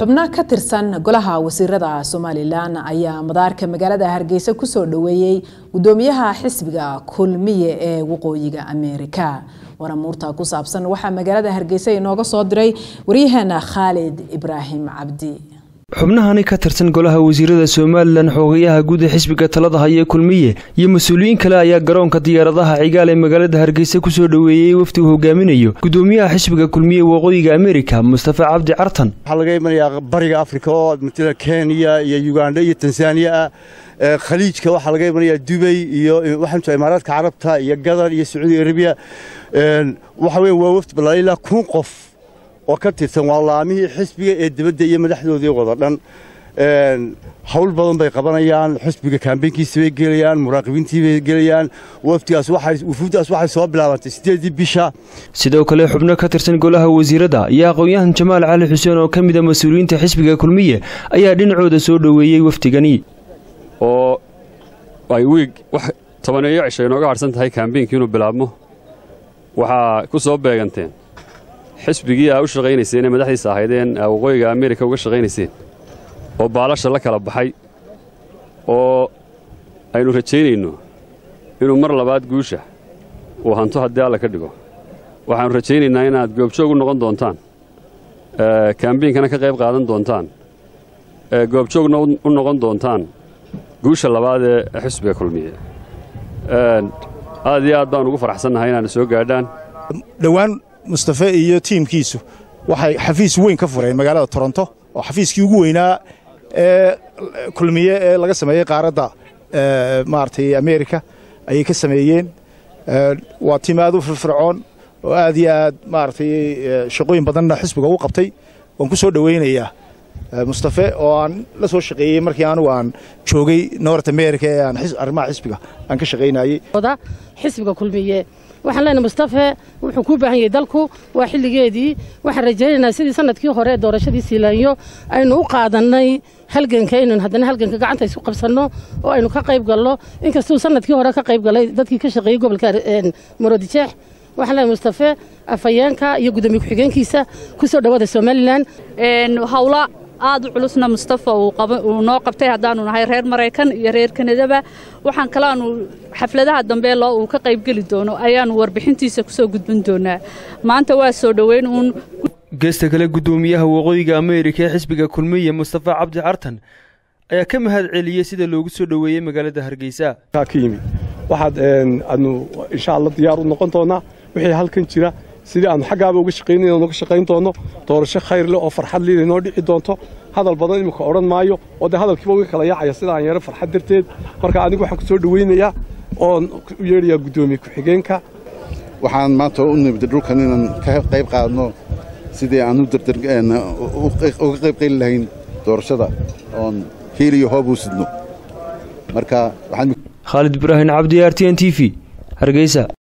xubno ka tirsan golaha wasiirada somalilan ayaa madaarka magaalada hargeysa kusoo dhaweeyey gudoomiyaha xisbiga kulmiye ee waqooyiga ameerika waramuurta ku saabsan waxaa magaalada hargeysa inooga soo diray waryaheena khaalid ibraahim cabdi xubnahani ka tirsan golaha wasiirada somalilan xoogayaha guud ee xisbiga talada haya kulmiye iyo mas-uuliyiin kale ayaa garoonka diyaaradaha cigaal ee magaalada hargeysa kusoo dhaweeyey wafdi uu hogaaminayo gudoomiyaha xisbiga kulmiye waqooyiga amerika mustafa cabdi cartan waxaa laga imanayaa bariga afrika oo matala kenya iyo uganda iyo tanzaniya ah khaliijka waxaa laga imanayaa dubay iyo waxaa imaaraadka carabta iyo gadar iyo sacuudi arabiya waxa weya waa wafdi balaa ilaa kun qof oo ka tirsan waa laamihii xisbiga ee dibadda iyo madaxdoodii wada dhan hawl badan bay qabanayaan xisbiga kaambeynkiisa bay gelayaan muraaqibiintii bay gelayaan wafdigaas wufuuddaas waxay soo bilaabantay siddeedii bisha sidoo kale xubno ka tirsan golaha wasiirada iyo aqoon-yahan jamaal cali xuseen oo ka mida mas-uuliyiinta xisbiga kulmiye ayaa dhinacooda soo dhoweeyey wafdigani oo ay wiig wax tobaneeyo cisho inooga hadhsan tahay kaambeynkii inuu bilaabmo waxaa ku soo beeganteen xisbigii aa u shaqaynayseen ee madaxdiisa ahaydeen aa waqooyiga ameerika uga shaqaynayseen oo baalasha la kala baxay oo aynu rajaynayno inuu mar labaad guusha uu hanto haddii alla ka dhigo waxaannu rajaynaynaa inaad goobjoog u noqon doontaan kaambeynkana ka qayb qaadan doontaan goobjoogna u noqon doontaan guusha labaad ee xisbiga kulmiye aad iyo aad baan ugu faraxsannahay inaana soo gaadhaan dhowaan mustafe iyo tiimkiisu waxay xafiis weyn ka fureen magaalada toronto oo xafiiskii ugu weynaa ee kulmiye ee laga sameeyey qaaradda maaragtay ameerika ayay ka sameeyeen waa tiim aad u firfircoon oo aad iyo aad maaragtay shaqooyin badanna xisbiga u qabtay waan ku soo dhowaynayaa mustafe oo aan la soo shaqeeyey markii anugu aan joogay north america ee aan arrimaha xisbiga aan ka shaqaynayey xisbiga kulmiye waxaan leenahay mustafe wuxuu kuu baahan yahay dalku waa xilligeedii waxaan rajaynaynaa sidii sanadkii hore doorashadii siilaanyo aynu u qaadannay halganka inaynu haddana halganka gacanta isu qabsanno oo aynu ka qayb galno inkastuu sanadkii hore ka qayb galay dadkii ka shaqeeyey gobolka marodijeex waxaan leenahay mustafe afhayeenka iyo gudoomiye ku-xigeenkiisa ku soo dhowaada somalilan hawla aad u culusna mustafa uu noo qabtay haddaanu nahay reer maraykan iyo reer kanadaba waxaan kalaanu xafladaha dambe loo uu ka qaybgeli doono ayaannu warbixintiisa kusoo gudbin doonaa maanta waa soo dhoweyn uun geesta kale gudoomiyaha waqooyiga ameerika ee xisbiga kulmiye mustafa cabdi cartan ayaa ka mahad celiyey sida loogu soo dhoweeyey magaalada hargeysa ka yimi waxaad aadnu insha alla diyaar u noqon doonaa wixii halkan jira sidii aanu xaggaaba uga shaqaynayn aanu uga shaqayn doonno doorasho khayr leh oo farxad liida inoo dhici doonto hadal badan iminka odhan maayo oo dee hadalkiiba uga kala yaacaya sida aan yaro farxad darteed marka anigu waxaan ku soo dhowaynayaa oon u yeedhayaa guddoomiye ku-xigeenka waxaan maanta u nimid dhulkan inaan ka qayb qaadno sidii aan uga qayb qeyli lahayn doorashada oon hiil iyo hoob u sidno marka khaalid ibraahim cabdi r t n t v hargeysa